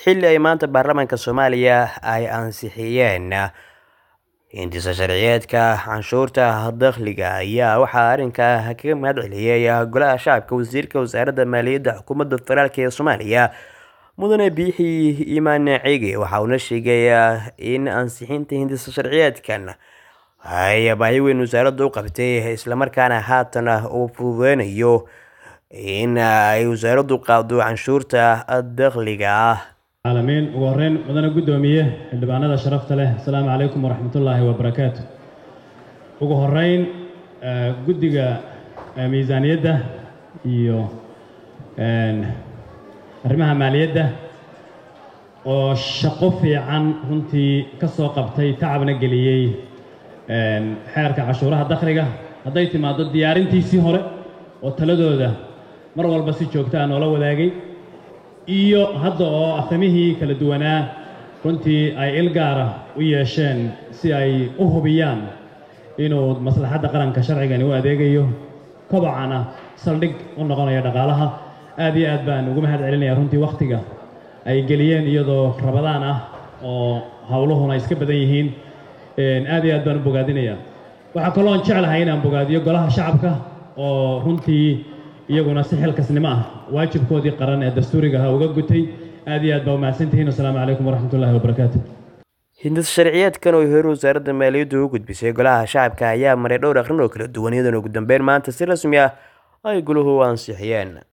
xilli ay maanta baarlamaanka soomaaliya ay ansixiyeen hindisa sharciyeedka canshuurta dakhliga ayaa waxaa arrinkaa kaga mahad celiyey golaha shacabka wasiirka wasaaradda maaliyadda xukuumadda federaalk ee soomaaliya mudane biixi imaan ciige waxa uuna sheegay in ansixinta hindisa sharciyeedkan ay baahi weyn wasaaradda u qabtay islamarkaana haatan uu fududeynayo in ay wasaaraddu qaado canshuurta dakhliga ah caalamiin ugu horreyn mudane guddoomiye xildhibaanada sharafta leh asalaamu calaykum waraxmatullaahi wabarakaatu ugu horreyn guddiga miisaaniyadda iyo arrimaha maaliyadda oo shaqo fiican runtii ka soo qabtay tacabna geliyey xeerka cashuuraha dakhliga hadday timaaddo diyaarintiisii hore oo taladooda mar walba si joogta a noola wadaagay iyo hadda oo afhamihii kala duwanaa runtii ay il gaara u yeesheen si ay u hubiyaan inuu maslaxadda qaranka sharcigani u adeegayo kobocana saldhig u noqonayo dhaqaalaha aad iyo aad baan ugu mahad celinayaa runtii wakhtiga ay geliyeen iyadoo rabadaan ah oo howluhuna iska badan yihiin aad iyo aad baan u bogaadinayaa waxaa kaloon jeclahay inaan bogaadiyo golaha shacabka oo runtii iyaguna si xilkasnimo ah waajibkoodii qaran ee dastuuriga ahaa uga gutay aad iyo aad baa umahadsantihiin wasalaamu calaykum waraxmatullahi wabarakaatu hindisa sharciyeedkan oo hore wasaaradda maaliyaddu u gudbisay golaha shacabka ayaa maray dhowr aqrin oo kala duwan iyadoona ugu dambeyn maanta si rasmi ah ay goluhu ansixiyeen